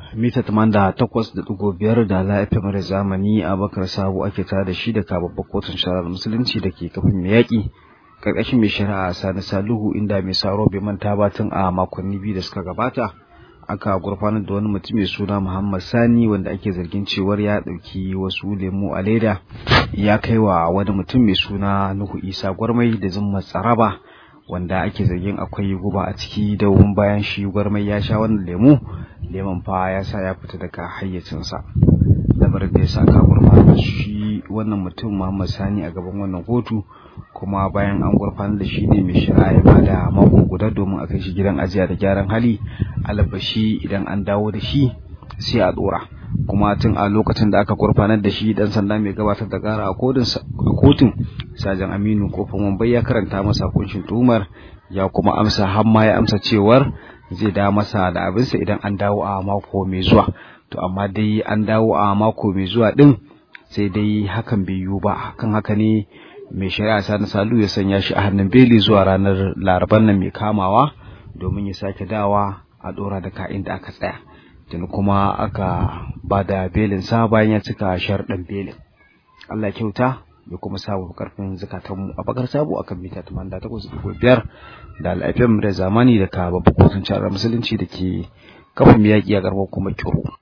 mita tamanda takwas da ɗigo biyar da lafiyar da zamani a bakar sabo ake tare da shi daga babbar kotun shari'ar musulunci da ke kafin mai yaƙi ƙarƙashin mai shari'a sani saluhu inda mai saro bai manta ba tun a makonni biyu da suka gabata aka gurfanar da wani mutum mai suna muhammad sani wanda ake zargin cewar ya ɗauki wasu lemu a leda ya kai wa wani mutum mai suna nuhu isa gwarmai da zimmar tsaraba wanda ake zargin akwai guba a ciki da bayan shi gwarmai ya sha wannan lemu lemon fa ya sa ya fita daga hayyacinsa lamarin da ya sa ka gurfanar shi wannan mutum muhammad sani a gaban wannan kotu kuma bayan an gurfanar da shi ne mai shari'a ya bada mako guda domin a kai shi gidan ajiya da gyaran hali alabashi idan an dawo da shi sai a dora kuma tun a lokacin da aka gurfanar da shi dan sanda mai gabatar da gara a kotun sajan aminu kofin wambai ya karanta masa kunshin tuhumar ya kuma amsa har ma ya amsa cewar zai da masa da abinsa idan an dawo a mako mai zuwa to amma dai an dawo a mako mai zuwa din sai dai hakan bai yiwu ba kan haka ne mai shari'a sani salu ya sanya shi a hannun beli zuwa ranar laraban nan mai kamawa domin ya sake dawa a dora da ka'in da aka tsaya tuni kuma aka ba da belin sa bayan ya cika sharɗin belin Allah kyauta ya kuma samu karfin zukatanmu a bakar sabo akan mita 88.5 da al'afiyar da zamani da ka babban kotun musulunci da ke kafin yaƙi a garbar kuma kiro